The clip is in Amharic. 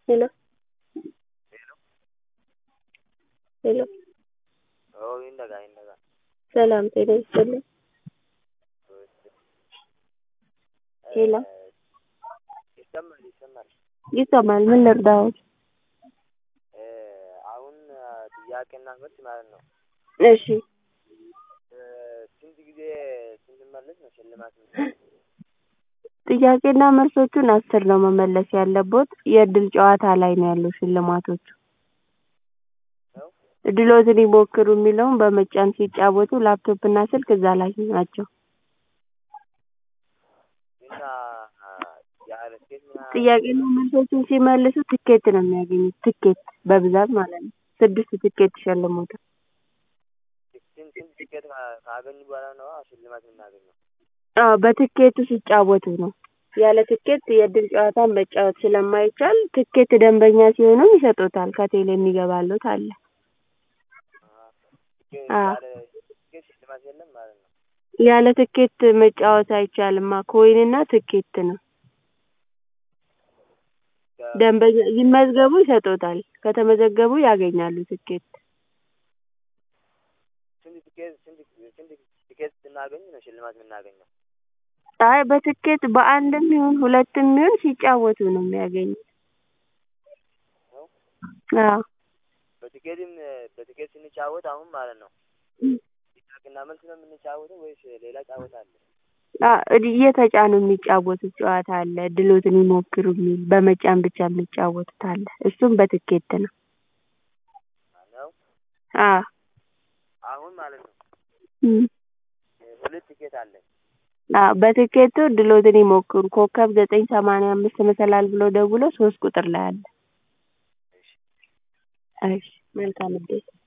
ሄሎ ሄሎ Oo, hin dhagaa, hin dhagaa. ሰላም ጤና ይስጥልኝ። ሄሎ ይሰማል ይሰማል። ይሰማል። ምን ልርዳዎት? አሁን ጥያቄና መልስ ማለት ነው። እሺ ስንት ጊዜ ስንመለስ ነው ሽልማት ነው? ጥያቄና መልሶቹን አስር ነው መመለስ ያለቦት። የእድል ጨዋታ ላይ ነው ያለው ሽልማቶቹ። ነው? እድሎትን ይሞክሩ የሚለውን በመጫን ሲጫወቱ ላፕቶፕ እና ስልክ እዛ ላይ ናቸው። እና ያለ ስኬት ምናምን ጥያቄና መልሶቹን ሲመልሱ ትኬት ነው የሚያገኙት። ትኬት በብዛት ማለት ነው። ስድስት ትኬት ይሸልሙታል። ስንት ስንት ቲኬት ካ- ካገኙ በኋላ ነው ሽልማት የምናገኘው? አዎ በትኬቱ ሲጫወቱ ነው። ያለ ትኬት የእድል ጨዋታን መጫወት ስለማይቻል ትኬት ደንበኛ ሲሆኑ ይሰጡታል። ከቴሌ የሚገባሉት አለ። ቲኬት አዎ። ያለ ቲኬት ሽልማት የለም ማለት ነው። ያለ ትኬት መጫወት አይቻልማ። ኮይንና ትኬት ነው። ከ- ደንበኛ ይመዝገቡ ይሰጡታል። ከተመዘገቡ ያገኛሉ ትኬት። ስንት ቲኬት ስንት ስንት ቲኬት ስናገኝ ነው ሽልማት የምናገኘው? አይ በትኬት በአንድም ይሁን ሁለትም ይሁን ሲጫወቱ ነው የሚያገኙት። ነው? አዎ በቲኬትም በቲኬት ስንጫወት አሁን ማለት ነው ጥያቄና መልስ ነው የምንጫወተው ወይስ ሌላ ጫወታ አለ? አ- እየተጫኑ የሚጫወቱት ጨዋታ አለ። እድሎትን ይሞክሩ የሚል በመጫን ብቻ የሚጫወቱት አለ። እሱም በትኬት ነው። ነው? አዎ አሁን ማለት ነው እም። ሁለት ቲኬት አለን። አዎ በትኬቱ እድሎትን ይሞክሩ ኮከብ ዘጠኝ ሰማንያ አምስት መሰላል ብሎ ደውሎ ሶስት ቁጥር ላይ አለ። እሺ መልካም እድል